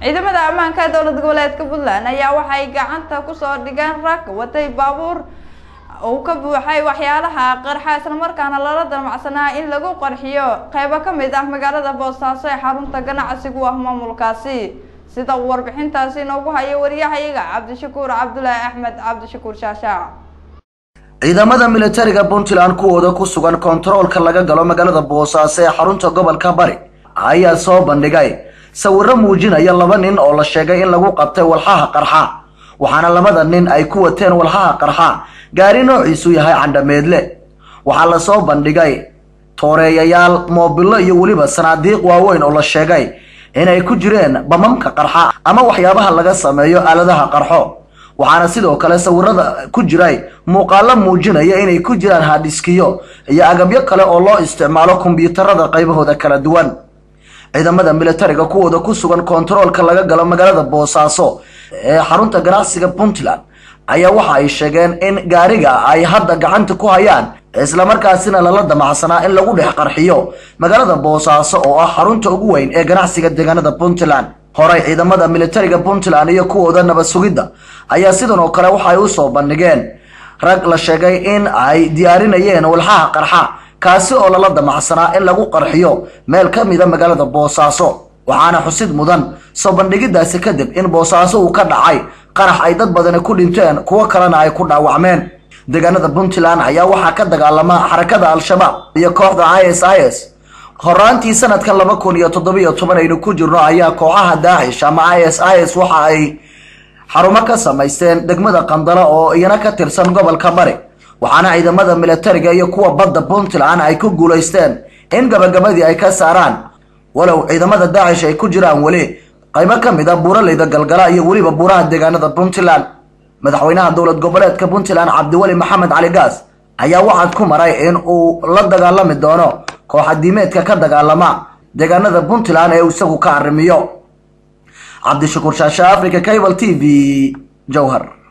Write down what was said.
ciidamada ammaanka dowlad goboleedka puntland ayaa waxay gacanta kusoo dhigeen rag watay baabuur uu ka buuxay waxyaalaha qarxa islamarkaana lala damacsanaa in lagu qarxiyo qeybo ka mid ah magaalada boosaaso ee xarunta ganacsigu ah maamulkaasi sida uu warbixintaasi inoogu hayo wariyahayaga cabdishakuur cabdulaahi axmed cabdishakuur shaashaac ciidamada militariga puntland kuwooda ku sugan kontaroolka laga galo magaalada boosaaso ee xarunta gobolka bari ayaa soo bandhigay sawiro muujinaya laba nin oo la sheegay in lagu qabtay walxaha qarxa waxaana labada nin ay ku wateen walxaha qarxa gaari noociisu yahay candhameedle waxaa lasoo bandhigay tooreeyayaal moobilo iyo weliba sanaadiiq waaweyn oo la sheegay inay ku jireen bamamka qarxa ama waxyaabaha laga sameeyo aaladaha qarxo waxaana sidoo kale sawirada ku jiray muuqaalo muujinaya inay ku jiraan hadhiskiyo iyo agabyo kale oo loo isticmaalo kombiyuutarada qaybahooda kala duwan ciidamada militariga kuwooda ku sugan kontaroolka laga galo magaalada boosaaso ee xarunta ganacsiga puntland ayaa waxa ay sheegeen in gaariga ay hadda gacanta ku hayaan islamarkaasina lala damacsanaa in lagu dhex qarxiyo magaalada boosaaso oo ah xarunta ugu weyn ee ganacsiga deegaanada puntland horey ciidamada militariga puntland iyo kuwooda nabad sugidda ayaa sidan oo kale waxa ay usoo bandhigeen rag la sheegay in ay diyaarinayeen walxaha qarxa kaasi oo lala damacsanaa in lagu qarxiyo meel ka mida magaalada boosaaso waxaana xusid mudan soo bandhigidaasi kadib in boosaaso uu ka dhacay qarax ay dad badani ku dhinteen kuwo kalena ay ku dhaawacmeen deegaanada puntland ayaa waxaa ka dagaalama xarakada al-shabaab iyo kooxda i s i s horaantii sanadkan laba kun iyo toddobiyo toban aynu ku jirno ayaa kooxaha daacish ama i s i s waxa ay xarumo ka samaysteen degmada qandalo oo iyana ka tirsan gobolka bari waxaana ciidamada militariga iyo kuwa badda puntland ay ku guulaysteen in gabagabadii ay ka saaraan walow ciidamada daacish ay ku jiraan weli qaybo ka mid a buuraleyda galgala iyo weliba buuraha deegaanada puntland madaxweynaha dowlad goboleedka puntland cabdiweli maxamed cali gaas ayaa waxaad ku maray in uu la dagaalami doono kooxadiimeedka ka dagaalama deegaanada puntland ee uu isagu ka arrimiyo cabdishakuur shaashe africa cable t v jowhar